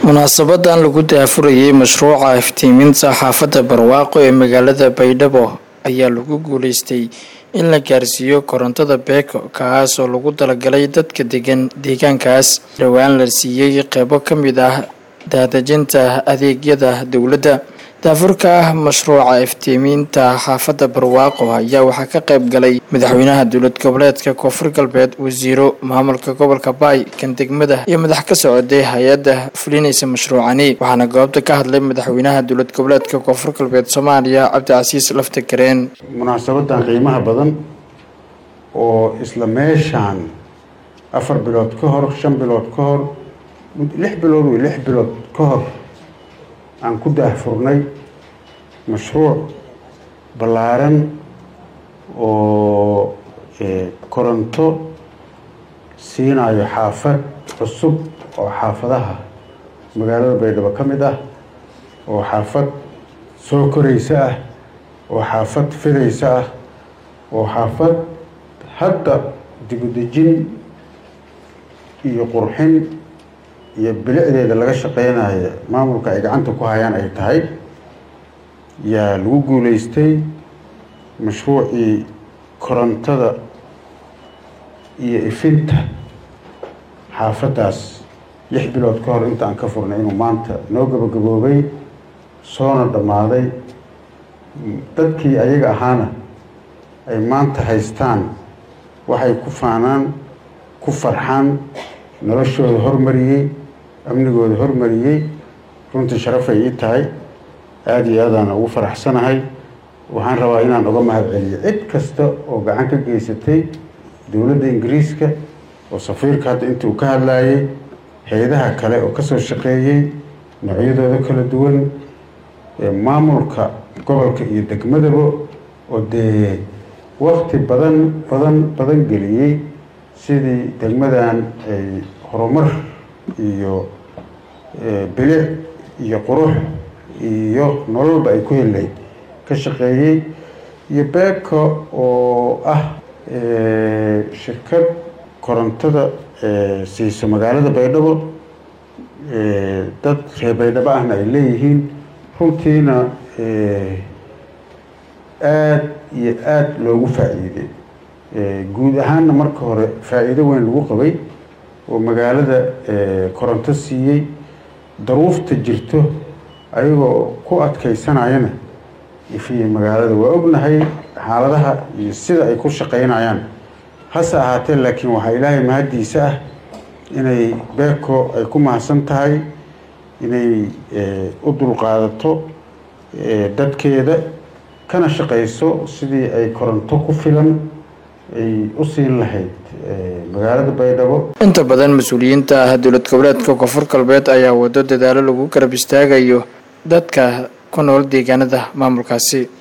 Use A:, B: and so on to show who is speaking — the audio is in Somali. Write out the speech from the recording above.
A: munaasabadan lagu daafurayay mashruuca iftiiminta xaafadda barwaaqo ee magaalada baydhabo ayaa lagu guuleystay in la gaarsiiyo korontada beeko kaasoo lagu talagalay dadka degan deegaankaas dhowaan la siiyey qeybo ka mid ah daadejinta adeegyada dowladda daafurka ah mashruuca iftiimiinta xaafadda barwaaqo ayaa waxaa ka qayb galay madaxweynaha dowlad goboleedka koonfur galbeed wasiiro maamulka gobolka baay kan degmada iyo madax ka socday hay-adda fulinaysa mashruucani waxaana goobta ka hadlay madaxweynaha dowlad goboleedka koonfur galbeed soomaaliya cabdicasiis lafta gareen
B: munaasabadan qiimaha badan oo isla meeshaan afar bilood ka hor shan bilood ka hor lix bilood wey lix bilood ka hor aan ku daahfurnay mashruuc ballaaran oo koronto siinayo xaafad cusub oo xaafadaha magaalada baydhabo ka mid ah oo xaafad soo koraysa ah oo xaafad fidaysa ah oo xaafad hadda dibudejin iyo qurxin iyo bilicdeeda laga shaqeynayo maamulka ay gacanta ku hayaan ay tahay yaa lagu guuleystay mashruucii korontada iyo ifinta xaafaddaas lix bilood ka hor inta aan ka furnay inuu maanta noo gabagaboobay soona dhammaaday dadkii ayaga ahaana ay maanta haystaan waxay ku faanaan ku farxaan noloshooda hormariyey amnigooda hormariyey runtii sharafay ii tahay aada iyo aadaan ugu faraxsanahay waxaan rabaa inaan uga mahad celiyo cid kasta oo gacan ka geysatay dowladda ingiriiska oo safiirka hadda intii uu ka hadlayay hay-adaha kale oo kasoo shaqeeyey noocyadooda kala duwan maamulka gobolka iyo degmadaba oo dee wakti badan badan badan geliyey sidii degmadan ay horumar iyo bilic iyo qurux iyo nololba ay ku helayd ka shaqeeyey iyo beeko oo ah shirkad korontada siiso magaalada baydhabo dad reer baydhabo ahna ay leeyihiin runtiina aada iyo aada loogu faa-iiday guud ahaanna marka hore faa-iido weyn lagu qabay oo magaalada koronto siiyey daruufta jirto ayagoo ku adkeysanayana ifiye magaalada waa ognahay xaaladaha iyo sida ay ku shaqeynayaan hase ahaatee laakiin waxaa ilaahay mahaddiisa ah inay beeko ay ku mahadsan tahay inay u dulqaadato dadkeeda kana shaqeyso sidii ay koronto ku filan ay u siin lahayd magaalada baydhabo
A: inta badan mas-uuliyiinta ah dowlad goboleedka koonfur galbeed ayaa wado dadaalo lagu garab istaagayo dadka ku nool deegaanada maamulkaasi